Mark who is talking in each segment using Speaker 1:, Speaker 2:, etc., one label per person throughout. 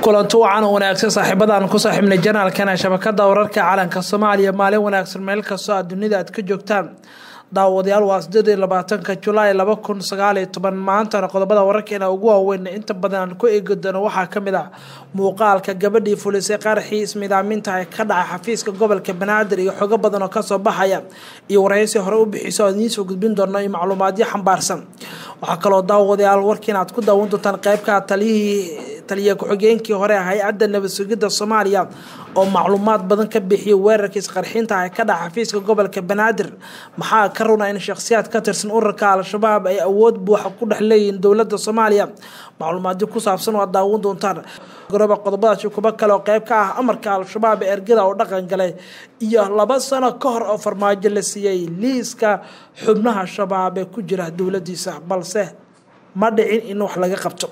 Speaker 1: kulanti wacan wanaagsan saaxiibadaan ku saaxiibnay janaalkana shabakada wararka calanka soomaaliya maalin wanaagsan meel kastoo aad dunida aad ka joogtaan daawadayaal waa sideed iyo labaatanka julaay laba kun sagaaliyo toban maantana qodobada wararkeena ugu waaweyn inta badan aan ku eegi doono waxaa kamid ah muuqaalka gabadhii fulisay qaraxii ismidaaminta ee ka dhacay xafiiska gobolka banaadir iyo xogo badan oo kasoo baxaya iyo waraysi hore u bixiso aan idiinsoo gudbin doono iyo macluumaadyo xambaarsan waxaa kaloo daawadayaal warkiina aad ku daawan doontaan qeybka taliyihii taliya ku-xigeenkii hore hay-adda nabad sugidda soomaaliya oo macluumaad badan ka bixiyay weerarkii isqarxinta ee ka dhaca xafiiska gobolka banaadir maxaa ka runa in shakhsiyaad ka tirsan ururka al-shabaab ay awood buuxa ku dhex leeyihiin dowladda soomaaliya macluumaadyo ku saabsan waa daawan doontaan goroba qodobadaasi kuba kale oo qeyb ka ah amarka al-shabaab ee ergada oo dhaqan galay iyo laba sano ka hor oo farmaajo la siiyey liiska xubnaha shabaab ee ku jira dowladiisa balse ma dhicin in wax laga qabto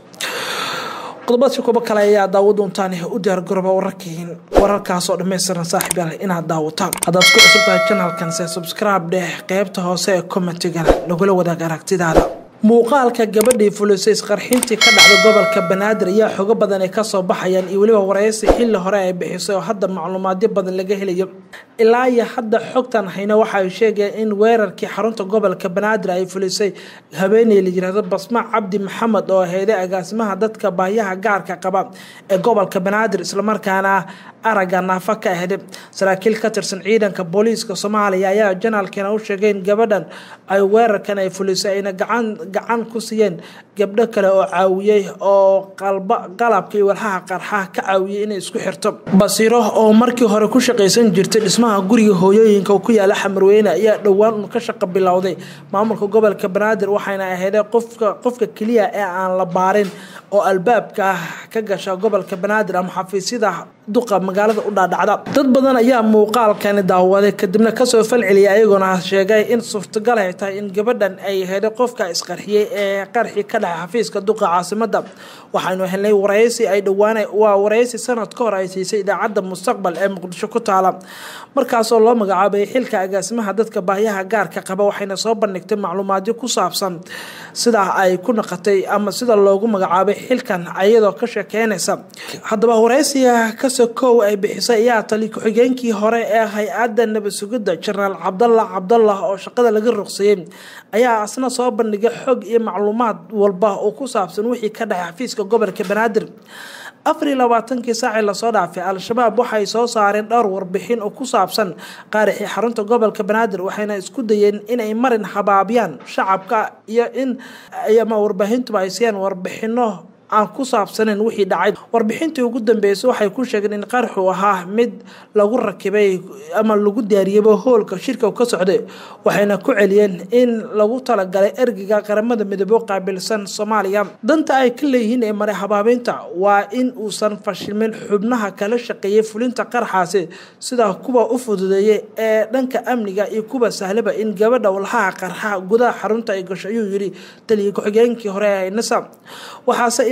Speaker 1: qodobadaasi kuba kale ayaa daawo doontaan u diyaar garooba wararkiin wararkaasoo dhammaystiran saaxiib yaal inaad daawataan haddaad ku cusub tahay janalkan se subscribe dheh qeybta hoose ee commentigana lagula wadaag aragtidaada muuqaalka gabadhii fulisay isqarxintii ka dhacday gobolka banaadir ayaa xogo badan ay kasoo baxayaan iyo weliba waraysi xilli hore ay bixisay oo hadda macluumaadyo badan laga helayo ilaa iyo hadda xogtan hayna waxaay sheegeen in weerarkii xarunta gobolka banaadir ay fulisay habeeney la yirahdo basma cabdi maxamed oo heeday agaasimaha dadka baahyaha gaarka qaba ee gobolka banaadir islamarkaana aragga naafa ka ahday saraakiil ka tirsan ciidanka booliiska soomaaliya ayaa janaalkeena u sheegay in gabadhan ay weerarkan ay fulisay ayna gacan gacan ku siiyeen gabdho kale oo caawiyey oo qalabka iyo walxaha qarxaha ka caawiyey inay isku xirto basiiro oo markii hore ku shaqaysan jirtay dhismaha guriga hooyooyinka ku yaala xamarweyne ayaa dhowaan un ka shaqo bilowday maamulka gobolka banaadir waxayna ahaydeen qofka qofka keliya ee aan la baarin oo albaabka ka gasha gobolka banaadir ama xafiisyada duqa magaalada u dhaadhacda dad badan ayaa muuqaalkani daawaday kadibna kasoo falceliyay ayagoona sheegay in suurtagal ay tahay in gabadhan ay heday qofka isqarxiyey ee qarxi ka dhacay xafiiska duqa caasimada waxaynu helnay waraysi ay dhowaan waa waraysi sanad ka hor ay siisay idaacadda mustaqbal ee muqdisho ku taala markaasoo loo magacaabay xilka agaasimaha dadka baahyaha gaarka qaba waxayna soo bandhigtay macluumaadyo ku saabsan sida ay ku naqatay ama sida loogu magacaabay xilkan ayadoo ka sheekeynaysa haddaba waraysiga kasokow ay bixisay ayaa tali ku-xigeenkii hore ee hay-adda nabad sugidda jenaraal cabdalla cabdallah oo shaqada laga ruqsayey ayaa asna soo bandhigay xog iyo macluumaad walba oo ku saabsan wixii ka dhacay xafiiska gobolka banaadir afar iyo labaatankii saacii lasoo dhaafay al-shabaab waxay soo saareen dhowr warbixin oo ku saabsan qaarixii xarunta gobolka banaadir waxayna isku dayeen inay marin habaabyaan shacabka iyo in ama warbaahintuba ay siiyaan warbixino aan ku saabsaneyn wixii dhacay warbixintii ugu dambeysay waxay ku sheegeen in qarxu ahaa mid lagu rakibay ama lagu diyaariyaba hoolka shirka ka socday waxayna ku celiyeen in lagu talagalay ergiga qaramada midoobo qaabilsan soomaaliya danta ay ka leeyihiin ee maray habaabeynta waa in uusan fashilmin xubnaha kala shaqeeyay fulinta qarxaasi sida kuwa u fududeeyay ee dhanka amniga iyo kuwa sahlaba in gabadha walxaha qarxa gudaha xarunta ay gasho ayuu yiri taliya ku-xigeenkii hore ee nasa waxaase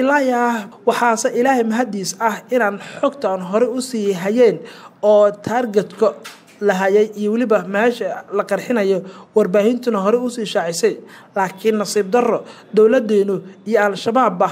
Speaker 1: waxaase ilaahay mahadiis ah inaan xogtaan hore u sii hayeen oo taargetka la hayay iyo weliba meesha la qarxinayo warbaahintuna hore usii shaacisay laakiin nasiib darro dowladeenu iyo al-shabaabba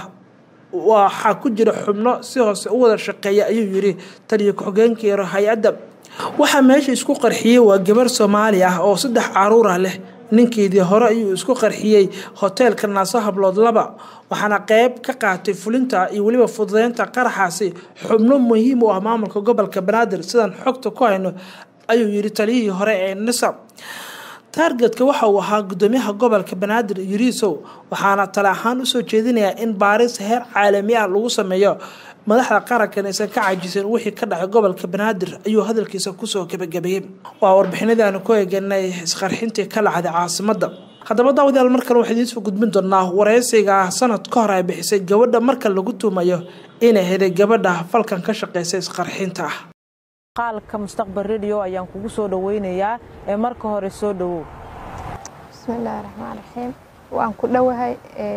Speaker 1: waxaa ku jira xubno si hoose u wada shaqeeya ayuu yiri taliya ku-xigeenkii hay-adda waxaa meesha isku qarxiyey waa gabar soomaali ah oo saddex caruura leh ninkeedii hore ayuu isku qarxiyey hoteelka naaso hablood laba waxaana qeyb ka qaatay fulinta iyo weliba fududeynta qaraxaasi xubno muhiim u ah maamulka gobolka banaadir sidaan xogta ku hayno ayuu yiri taliyihii hore ee nisa taargetka waxa uu ahaa gudoomiyaha gobolka banaadir yuriisow waxaana tale ahaan usoo jeedinayaa in baaris heer caalami ah lagu sameeyo madaxda qarankan aysan ka cajisan wixii ka dhacay gobolka banaadir ayuu hadalkiisa kusoo gebagabeeyey waa warbixinadii aanu ku eeganay isqarxintii ka dhacday caasimada haddaba daawadayaal markan waxaa idiinsoo gudbin doonaa waraysiga sanad ka hor ay bixisay gabadha marka lagu tuumayo inay heday gabadha falkan ka shaqeysa isqarxinta ah
Speaker 2: qaalka mustaqbal radio ayaan kugu soo dhaweynayaa ee marka hore soo dhowow
Speaker 3: bismillaahi raxmaan raxiim waan ku dhowahay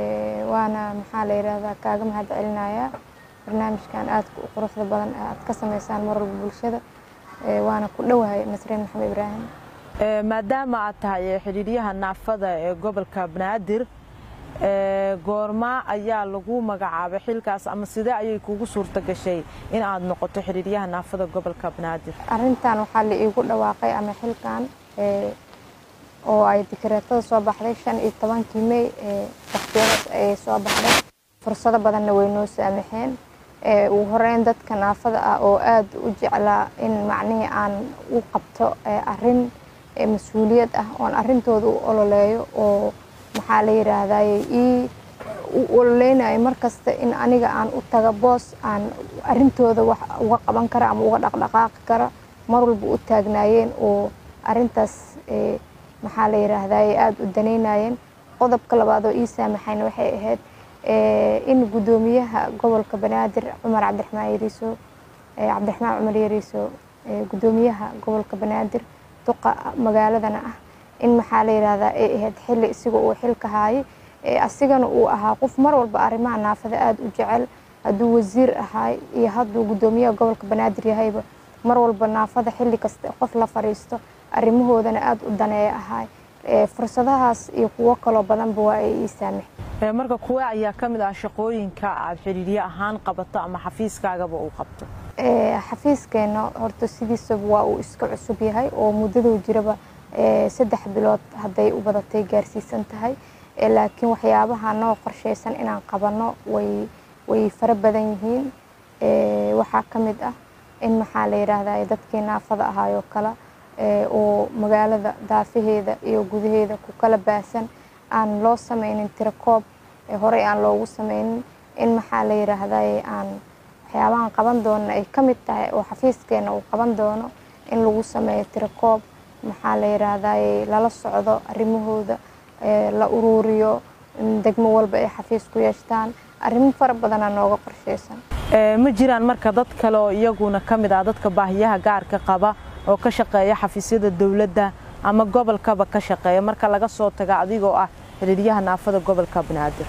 Speaker 3: waana maxaa la yidhaahdaa kaaga mahad celinayaa barnaamijkan aadka u quruxda badan aad ka sameysaan mar walba bulshada waana ku dhowahay nasriin maxamed ibraahim
Speaker 2: maadaama aad tahay xidhiidyaha naafada ee gobolka banaadir goormaa ayaa lagu magacaabay xilkaas ama sidee ayay kugu suurta gashay in aad noqoto xiriiryaha naafada gobolka banaadir
Speaker 3: arrintan waxaa la iigu dhawaaqay ama xilkan oo ay dikreetada soo baxday shan iyo tobankii mey waqtiyadaas ayay soo baxday fursado badanna way noo saamaxeen ugu horeyn dadka naafada ah oo aada u jeclaa in macnihii aan u qabto arin mas-uuliyad ah oon arrintooda u ololeeyo oo maxaa la yiraahdaye ii u ololeynayo markasta in aniga aan u taga boos aan arrintooda wax uga qaban kara ama uga dhaqdhaqaaqi kara mar walba u taagnaayeen oo arrintaas maxaa la yiraahdaye aada u daneynayeen qodobka labaad oo ii saamaxayna waxay ahayd in guddoomiyaha gobolka banaadir cumar cabdiraxmaan yariiso cabdiraxmaan cumar yariiso guddoomiyaha gobolka banaadir duqa magaaladana ah in maxaa la yirahdaa ay ahayd xilli isiga uu xilka haayay asigana uu ahaa qof mar walba arrimaha naafada aada u jecel hadduu wasiir ahaay iyo hadduu guddoomiyaha gobolka banaadir yahayba mar walba naafada xilli kasta qof la fadhiisto arrimahoodana aada u daneeya ahaay fursadahaas iyo kuwo kaloo badanba waa ay ii saamax
Speaker 2: marka kuwe ayaa ka mid ah shaqooyinka aad xiriirye ahaan qabato ama xafiiskaagaba uu qabto
Speaker 3: xafiiskeena horta sidiisaba waa uu iska cusub yahay oo muddaduu jiraba saddex bilood hadday u badatay gaarsiisan tahay laakiin waxyaabaha noo qorshaysan inaan qabanno way way fara badan yihiin waxaa ka mid ah in maxaa la yidhaahdaa dadkii naafada ahaayoo kale oo magaalada daafaheeda iyo gudaheeda ku kala baahsan aan loo sameynin tirakoob horey aan loogu sameynin in maxaa la yiraahdaye aan waxyaabahan qaban doona ay ka mid tahay oo xafiiskeena uu qaban doono in lagu sameeyo tirakoob maxaa la yiraahdaye lala socdo arrimahooda la uruuriyo degmo walba ay xafiis ku yeeshtaan arrimo fara badana nooga qorsheysan
Speaker 2: ma jiraan marka dad kale oo iyaguna ka mid ah dadka baahiyaha gaarka qaba oo ka shaqeeya xafiisyada dowladda ama gobolkaba ka shaqeeya marka laga soo taga adigoo ah xiriiryaha naafada gobolka banaadir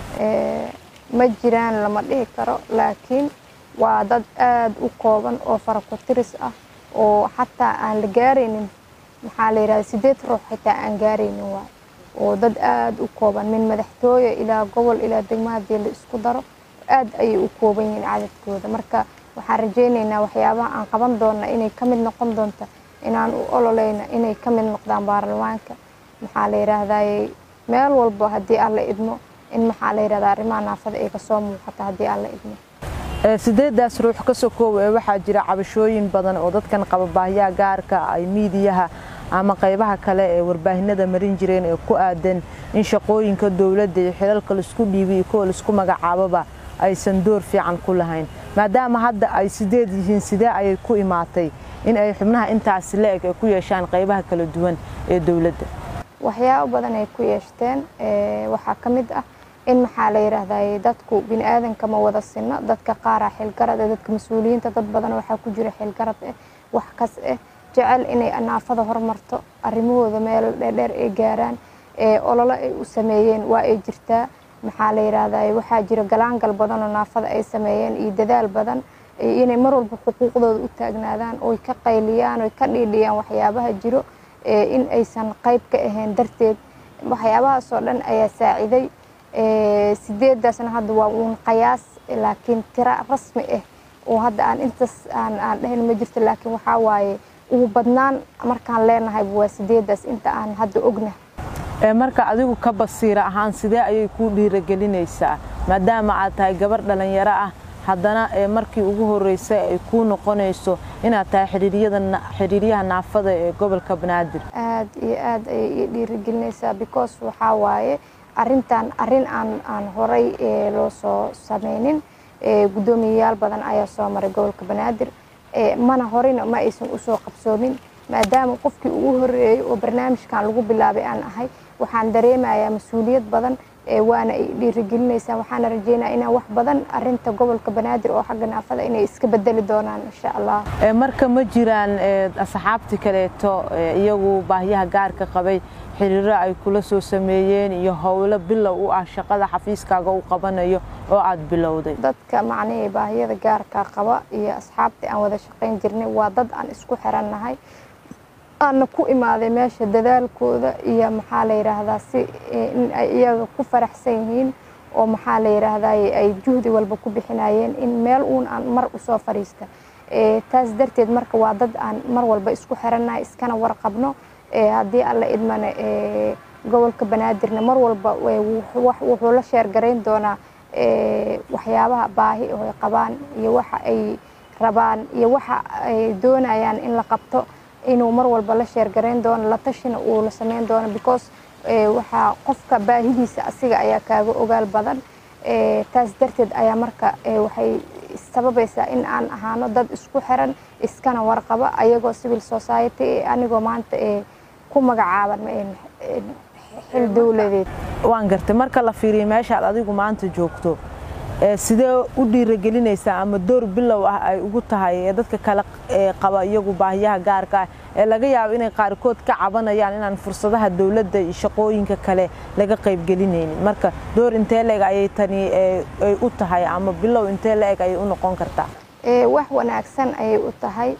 Speaker 3: ma jiraan lama dhihi karo laakiin waa dad aada u kooban oo faraku-tiris ah oo xataa aan la gaaraynin maxaa la yidhahda sideed ruux xitaa aan gaaraynin waay oo dad aada u kooban min madaxtooye ilaa gobol ilaa degmo haddii la isku daro aada ayay u kooban yihiin cadadkooda marka waxaan rajaynaynaa waxyaabaha aan qaban doonna inay ka mid noqon doonta inaan u ololeyna inay ka mid noqdaan baarlamaanka maxaa la yidhaahdaye meel walba haddii aan la idmo in maxaa la yidhahda arrimaha naafada ay kasoo muuqata haddii aan la idmo
Speaker 2: sideedaas ruux ka sokoow ee waxaa jira cabashooyin badan oo dadkan qaba baahiyaha gaarka ay miidiyaha ama qaybaha kale ee warbaahinada marin jireen ee ku aadan in shaqooyinka dowladda iyo xilalka laisku dhiibi iyo kuwa laisku magacaaboba aysan door fiican ku lahayn maadaama hadda ay sideed yihiin sidee ayay ku imaatay in ay xubnaha intaasi la-eg ay ku yeeshaan qaybaha kala duwan ee dowladda
Speaker 3: waxyaabo badan ay ku yeeshteen waxaa ka mid ah in maxaa la yidhaahdaye dadku bini aadanka ma wada sinno dadka qaaraa xilgarad eh dadka mas-uuliyiinta dad badan waxaa ku jira xilgarad eh wax kas eh jecel inay naafada hormarto arrimahooda meel dheerdheer ay gaaraan ololo ay u sameeyeen waa ay jirtaa maxaa la yidhaahdaye waxaa jira galaangal badan oo naafada ay sameeyeen iyo dadaal badan inay mar walba xuquuqdooda u taagnaadaan oy ka qayliyaan oy ka dhiidhiyaan waxyaabaha jiro in aysan qayb ka ahayn darteed waxyaabahaasoo dhan ayaa saaciday sideedaasna hadda waa uun qayaas laakiin tira rasmi ah oo hadda aan intaas aan aan dhahayn ma jirto laakiin waxaa waaye ugu badnaan markaan leenahay waa sideedaas inta aan hadda ognahay
Speaker 2: marka adigu ka basiira ahaan sidee ayay kuu dhiiragelinaysaa maadaama aad tahay gabar dhalinyaro ah haddana markii ugu horreysay ay kuu noqonayso inaad tahay xiriiryaha naafada ee gobolka banaadir
Speaker 3: aad iyo aad ayay ii dhiirigelinaysaa because waxaa waaye arrintan arrin aan aan horay loo soo sameynin guddoomiyayaal badan ayaa soo maray gobolka banaadir mana horeyna ma aysan usoo qabsoomin maadaama qofkii ugu horeeyey oo barnaamijkan lagu bilaabay aan ahay waxaan dareemayaa mas-uuliyad badan waana ay dhiirigelinaysaa waxaana rajeynaya inaan wax badan arinta gobolka banaadir oo xagga naafada inay iska bedeli doonaan insha allah
Speaker 2: marka ma jiraan asxaabti kaleeto iyagu baahiyaha gaarka qabay xiriiro ay kula soo sameeyeen iyo howlo bilow u ah shaqada xafiiskaaga u qabanayo oo aad bilowday
Speaker 3: dadka macnihii baahiyada gaarka qaba iyo asxaabtii aan wada shaqayn jirnay waa dad aan isku xirannahay aana ku imaaday meesha dadaalkooda iyo maxaa la yidhaahdaa si in ay iyaga ku faraxsan yihiin oo maxaa la yidhaahdaye ay juhdi walba ku bixinayeen in meel uun aan mar usoo fadhiista taas darteed marka waa dad aan mar walba isku xirannahay iskana warqabno haddii alla idmane gobolka banaadirna mar walba wuxuu la sheergarayn doonaa waxyaabaha baahi oo ay qabaan iyo waxa ay rabaan iyo waxa ay doonayaan in la qabto inuu mar walba la sheergarayn doono la tashina uu la sameyn doono because waxaa qofka baahidiisa asiga ayaa kaaga ogaal badan taas darteed ayaa marka waxay sababaysaa in aan ahaano dad isku xiran iskana warqaba ayagoo civil society anigoo maanta ku magacaaban xil dowladeed
Speaker 2: waan gartay marka la fiiriyo meeshaad adigu maanta joogto sidee u dhiiragelinaysaa ama door bilow ah ay ugu tahay ee dadka kale qaba iyagu baahiyaha gaarka ah ee laga yaabo inay qaarkood ka cabanayaan inaan fursadaha dowladda iyo shaqooyinka kale laga qaybgelinaynin marka door intee la-eg ayay tani ay u tahay ama bilow intee la-eg ayay u noqon kartaa
Speaker 3: wax wanaagsan ayay u tahay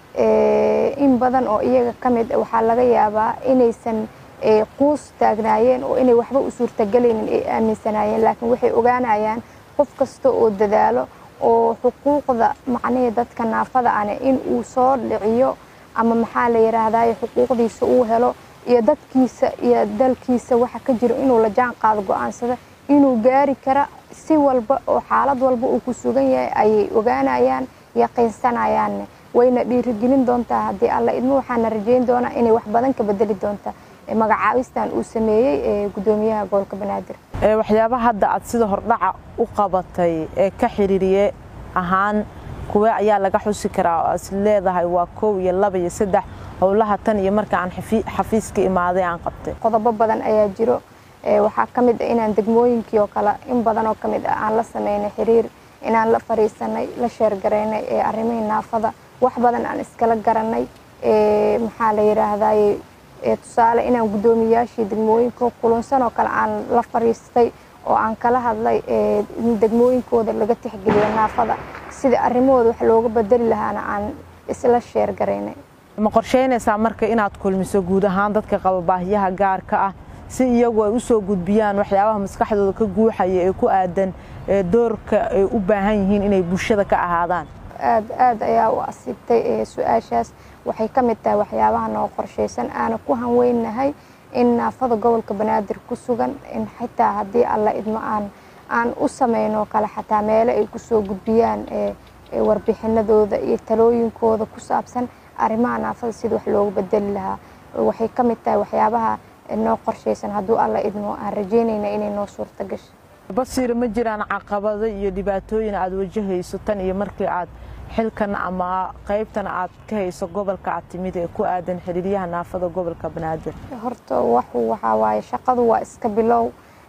Speaker 3: in badan oo iyaga ka mid waxaa laga yaabaa inaysan quus taagnaayeen oo inay waxba u suurtagelaynin ay aaminsanaayeen laakiin waxay ogaanayaan qof kasta oo dadaalo oo xuquuqda macnihii dadka naafada ane in uu soo dhiciyo ama maxaa la yidhaahdaye xuquuqdiisa uu helo iyo dadkiisa iyo dalkiisa waxa ka jiro inuu la jaan qaado go-aansada inuu gaari kara si walba oo xaalad walba uu ku sugan yahay ayay ogaanayaan yaqiinsanayaanne wayna dhiirigelin doontaa haddii alla idmo waxaana rajeyn doonaa inay wax badan ka bedeli doontaa magacaabistan uu sameeyey ee gudoomiyaha gobolka banaadir
Speaker 2: waxyaabaha hadda aad sida hordhaca u qabatay ee ka xiriiriye ahaan kuwe ayaa laga xusi karaa oo is leedahay waa kow iyo laba iyo saddex howlaha tan iyo marka aan xafiiska imaaday aan qabtay
Speaker 3: qodobo badan ayaa jiro waxaa ka mid ah inaan degmooyinkii oo kale in badan oo ka mid ah aan la sameynay xiriir inaan la fariisanay la sheergaraynay ee arrimihii naafada wax badan aan iskala garanay maxaa la yidhaahdaye tusaale inaan guddoomiyaashii degmooyinka kulunsan oo kale aan la fariistay oo aan kala hadlay in degmooyinkooda laga tixgeliyo naafada sida arrimahooda wax looga bedeli lahaana aan isla sheergaraynay
Speaker 2: ma qorsheynaysaa marka inaad kulmiso guud ahaan dadka qaba baahiyaha gaarka ah si iyagu ay u soo gudbiyaan waxyaabaha maskaxdooda ka guuxaya ee ku aadan doorka ay u baahan yihiin inay bulshada ka ahaadaan
Speaker 3: aad aad ayaa u asiibtay su-aashaas waxay ka mid tahay waxyaabaha noo qorshaysan aana ku hanweynahay in naafada gobolka banaadir ku sugan in xitaa haddii alla idmo aan aan u sameynoo kale xataa meele ay kusoo gudbiyaan warbixinadooda iyo talooyinkooda ku saabsan arrimaha naafada sida wax loogu bedeli lahaa waxay ka mid tahay waxyaabaha noo qorshaysan hadduu alla idmo aan rajeynayna inay noo suurta gasho
Speaker 2: basiira ma jiraan caqabado iyo dhibaatooyin aad wajahayso tan iyo markii aad xilkan ama qaybtan aad ka hayso gobolka aad timid ee ku aadan xiriiryaha naafada gobolka banaadir
Speaker 3: horta waxu waxaa waaye shaqadu waa iska bilow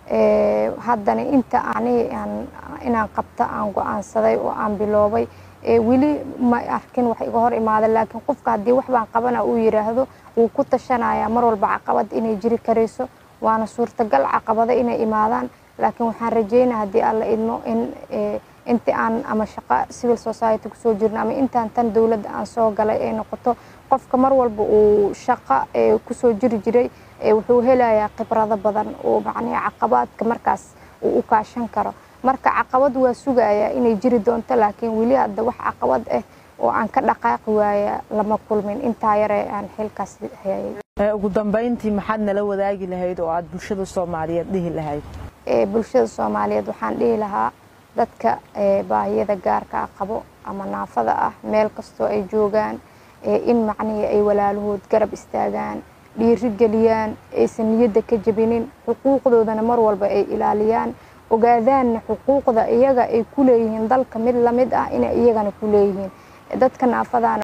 Speaker 3: haddana inta ani inaan qabta aan go-aansaday oo aan biloobay weli ma arkin wax iga hor imaada laakiin qofka haddii wax baan qabana uu yidhaahdo wuu ku tashanayaa mar walba caqabad inay jiri karayso waana suurtagal caqabado inay imaadaan laakiin waxaan rajeynaa haddii alla idmo in intii aan ama shaqo civil society kusoo jirno ama intaan tan dowladda aan soo galay ay noqoto qofka mar walba uu shaqo kusoo jiri jiray wuxuu helayaa khibrado badan oo macnaha caqabaadka markaas uu u kaashan karo marka caqabad waa sugayaa inay jiri doonto laakiin weli hadda wax caqabad ah oo aan ka dhaqaaqi waaya lama kulmin intaa yare aan xilkaas hayay
Speaker 2: ugu dambayntii maxaad nala wadaagi lahayd oo aad bulshada soomaaliyeed dhihi lahayd
Speaker 3: bulshada soomaaliyeed waxaan dhihi lahaa dadka baahiyada gaarka ah qabo ama naafada ah meel kastoo ay joogaan in macnihii ay walaalahood garab istaagaan dhiiri geliyaan aysan niyadda ka jebinin xuquuqdoodana mar walba ay ilaaliyaan ogaadaanna xuquuqda iyaga ay ku leeyihiin dalka mid lamid ah inay iyagana ku leeyihiin dadka naafadaana